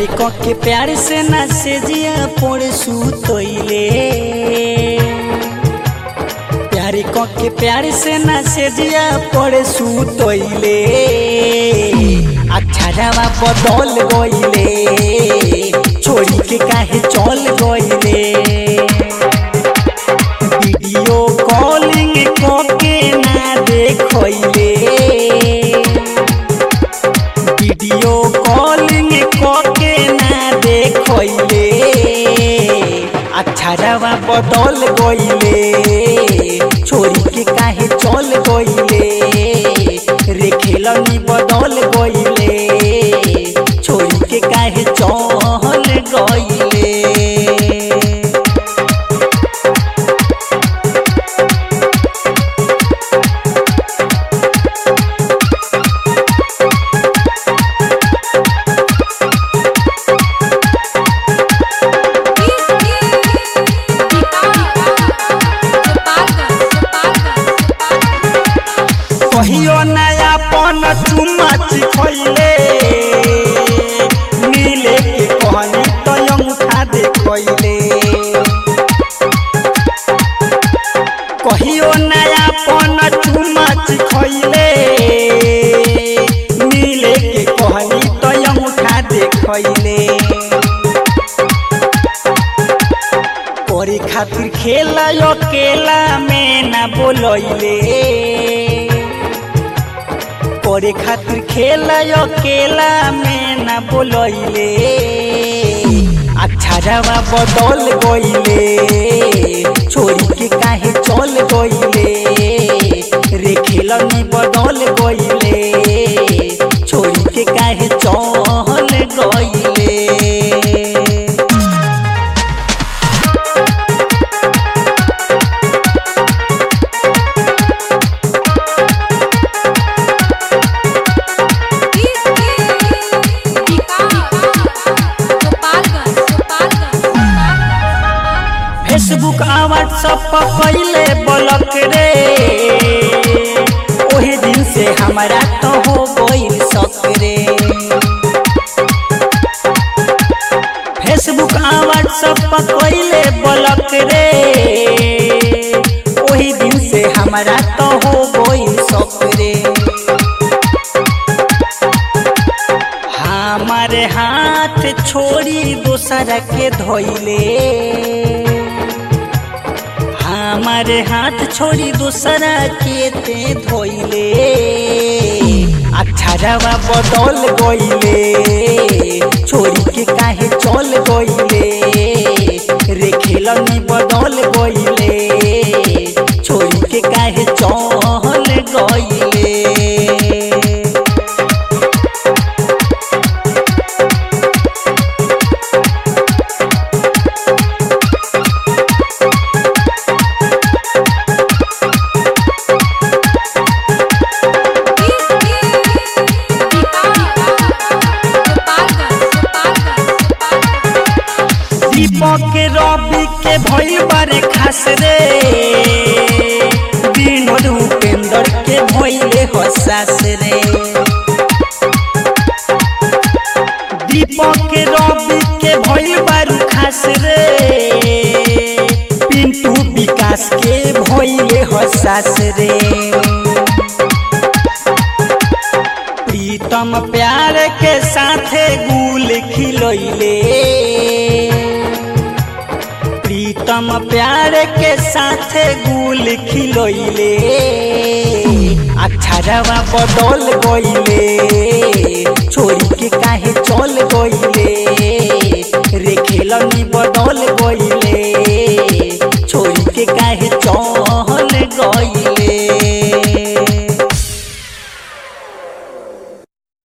प्यारे क के प्यार से ना से जिया पोड़े सुतोइले प्यारे क के प्यार से ना से जिया पोड़े सुतोइले अच्छा जावा बदल गइले छोड़ी के काहे चल गइले वीडियो कॉलिंग क के ना देखइले वीडियो कॉलिंग के ना देखले अच्छा रवा बदल गइले छोरी के काहे चल गइले रे खेलनी बदल गइले छोरी के काहे चल गइले कहियो नया पन चुम्मा चिखैले मिले के कहनी तो अंगूठा देखैले कहियो नया पन चुम्मा चिखैले मिले के कहनी तो अंगूठा देखैले करे खातिर खेला अकेला में ना बोलैले करे खातिर खेला अकेला में ना बोलैले अच्छा रवा बदल गइले छोरी के काहे चल गइले रे खेलनी बदल गइले छोरी के काहे चल गइले फेसबुक आ व्हाट्सएप पर पहले ब्लॉक रे ओहे दिन से हमारा तो हो गइल शक रे फेसबुक आ व्हाट्सएप पर पहले ब्लॉक रे ओही दिन से हमारा तो हो गइल शक रे हमारे हाथ छोड़ी दूसरा के धोइले हमारे हाथ छोड़ी दूसरा के ते धोइले अच्छा रवा बदल गइले छोरी के काहे चल गइले रे खेलनी बदल गइले छोरी के काहे चल गइले दीपक रवि के भइल बारे खास रे विनोद उपेंद्र के भइले हसास रे दीपक रवि के भइल बारू खास रे पिंटू विकास के भइले हसास रे प्रीतम प्यार के साथे गुल खिलैले प्रीतम प्यार के साथे गुल खिलैले अच्छा रवा बदल गइले छोरी के काहे चल गइले रे खेलनी बदल गइले